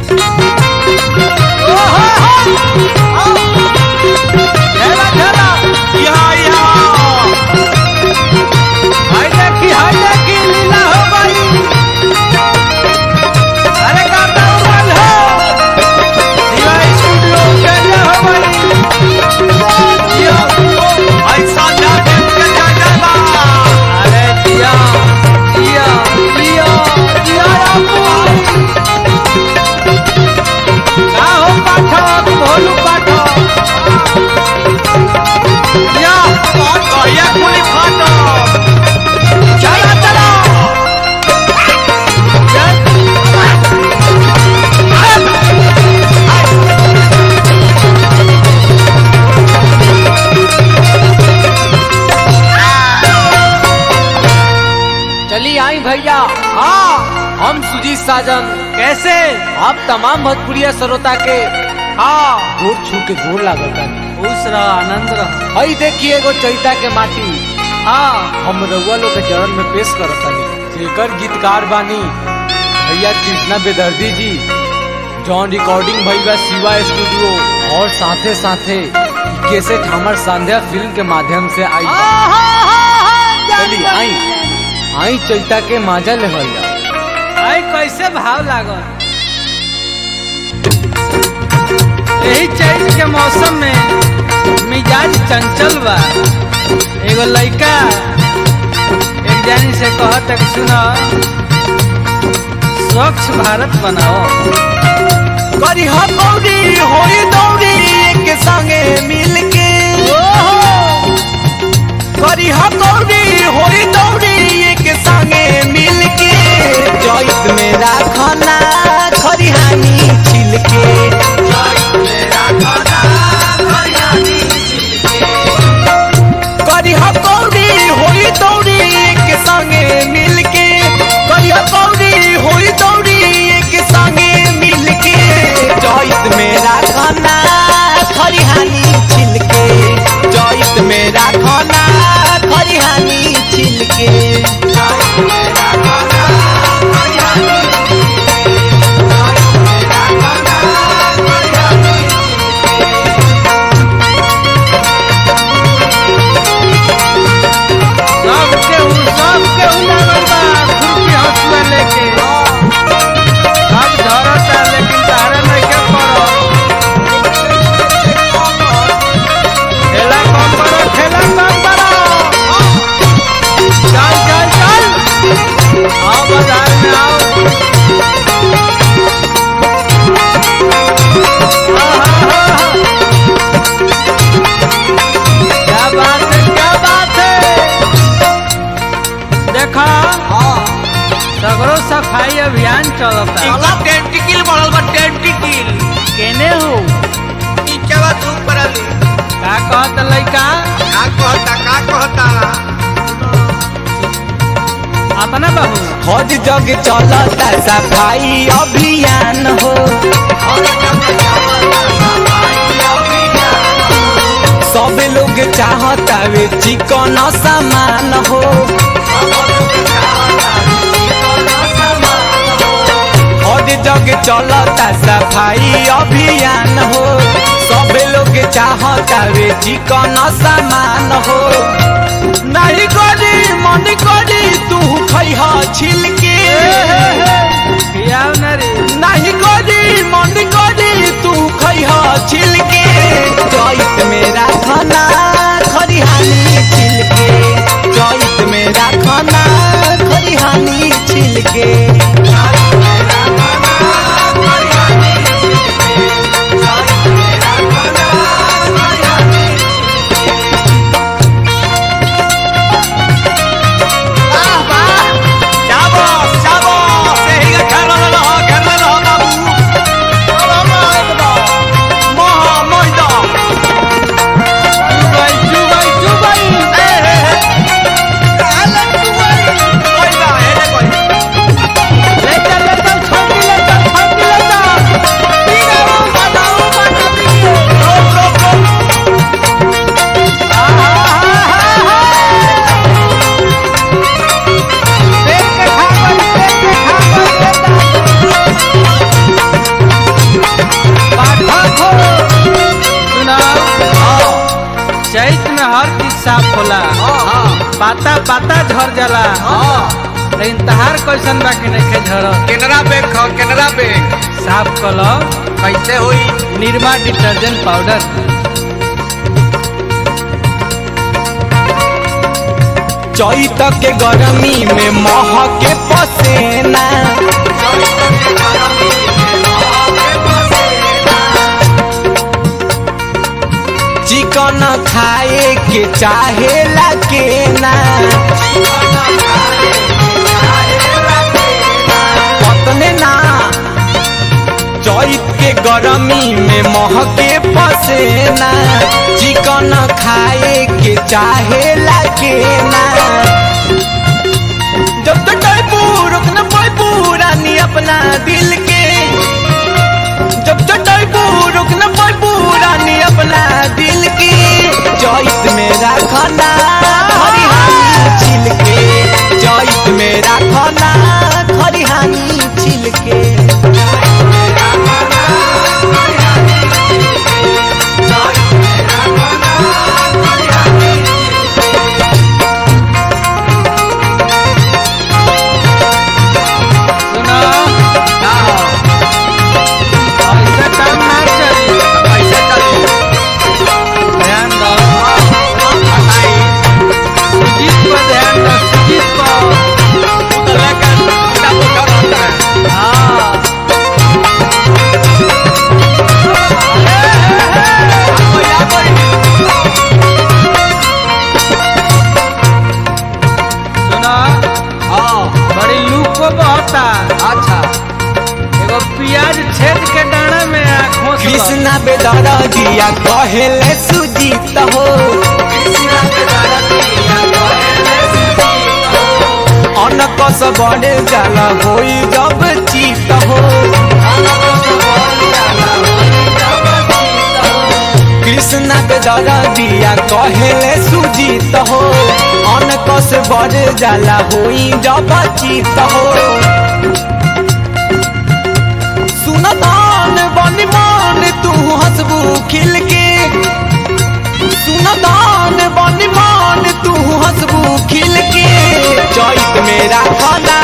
घेरा घेरा यहाँ यहाँ हाय देखी हाय देखी लीला हो गई अरे गाता उमल हो शिवा स्टूडियो जय हो गई ऐसा जाके के जा जाबा अरे दिया दिया दिया दिया आपको का हो पाठक भोलू पाठक दिया कहिया खुली फाटो चला चला चलिए आई भैया हाँ हम सुजीत साजन कैसे आप तमाम भोजपुरिया श्रोता के हाँ गोर छू के गोर लागल खुश रह आनंद रह हई देखिए एगो चैता के माटी हाँ हम रउआ लोग के चरण में पेश करत हनी जेकर गीतकार बानी भैया कृष्णा बेदर्दी जी जॉन रिकॉर्डिंग भई बा शिवा स्टूडियो और साथे साथे इ कैसेट हमर संध्या फिल्म के माध्यम से आई बा। चली आई आई चैता के माजा लेवल जा आई कैसे भाव लागल यही चैत के मौसम में मिजाज चंचल बा एगो लइका एक जानी से कहत कि सुनो स्वच्छ भारत बनाओ करी हो कौड़ी होई दौड़ी एक संगे मिल के करी हो कौड़ी होई दौड़ी एक संगे मिल के जैत में राखना खरिहानी छिल के करी हो कौड़ी होई दौड़ी एक संगे मिल के करी हो कौड़ी होई दौड़ी एक संगे मिल के जैत में राखना खरिहानी छिल के जैत में राखना खरिहानी छिल के सब केहू सब केहू लागल बा खुरपी हंसुआ लेके सब झरता लेकिन तारा नइखे पड़ल ठेला कम करो ठेला कम करो चल चल चल आओ बाजार में आओ क्या बात है क्या बात है देखा सगरो सफाई अभियान चलता चला टेंटिकिल बढ़ल बा टेंटिकिल केने हो नीचे बा तू पड़ल का कहत लइका का कहता का कहता अपना बहू हर जग चलता सफाई अभियान हो सब लोग चाहता वे चिकन सामान हो हर जग चलता सफाई अभियान हो सब लोग चाहता वे चिकन सामान हो नहीं करी मन करी तू खैह छिल के पियाव न रे नहीं करी मन करी तू खैह छिल के चैत में राखना खरिहानी छिल के चैत में राखना खरिहानी छिल के महा साफ होला हाँ पाता पाता झड़ जाला हाँ लेकिन तहार कैसन बा कि नहीं झड़ केनरा बैंक ह केनरा बैंक साफ कल कैसे होई निर्मा डिटर्जेंट पाउडर चैत के गरमी में महके पसेना चिकन खाए के चाहेला के ना पतने ना चैत के गरमी में महके पसेना चिकन खाए के चाहेला के ना जब तक टाइपू रुकना पाइपू रानी अपना दिल के जब तक टाइपू रुकना पाइपू रानी अपना दिल के चैत मेरा खाना खरिहानी छिल के चैत मेरा खाना खरिहानी छिल के सुनो ऐसा काम ना चली कैसे चली ध्यान दो सुजीत पर ध्यान दो सुजीत पर हाँ सुनो बड़ी लूक को बहता अच्छा एगो प्याज छेद के डाना में आँखों से कृष्णा बेदरा दिया कहेले सुजीत हो अनकस बड़े जाला होई जब चीत हो कृष्णा बेदरा दिया कहेले सुजीत हो अनकस बड़े जाला होई जब चीत हो सुनतान बनी मान तू हंसबू खिल के सुनतान बनी मान तू हंसबू खिल के चैत मेरा खाना